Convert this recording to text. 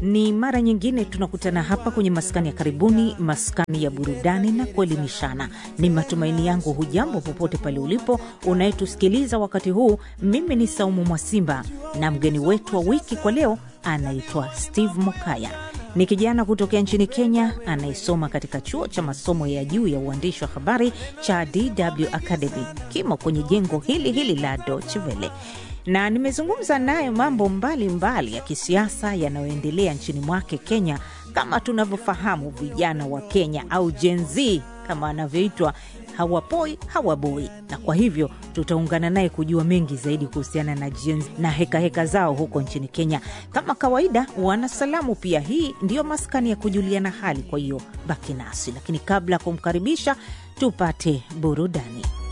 Ni mara nyingine tunakutana hapa kwenye maskani ya karibuni, maskani ya burudani na kuelimishana. Ni matumaini yangu hujambo popote pale ulipo unayetusikiliza wakati huu. Mimi ni Saumu Mwasimba na mgeni wetu wa wiki kwa leo anaitwa Steve Mokaya. Ni kijana kutokea nchini Kenya anayesoma katika chuo cha masomo ya juu ya uandishi wa habari cha DW Academy, kimo kwenye jengo hili hili la Deutsche Welle na nimezungumza naye mambo mbalimbali mbali ya kisiasa yanayoendelea nchini mwake Kenya. Kama tunavyofahamu, vijana wa Kenya au Gen Z kama anavyoitwa hawapoi hawaboi, na kwa hivyo tutaungana naye kujua mengi zaidi kuhusiana na Gen Z na hekaheka heka zao huko nchini Kenya. Kama kawaida, wanasalamu pia. Hii ndiyo maskani ya kujuliana hali, kwa hiyo baki nasi, lakini kabla ya kumkaribisha tupate burudani.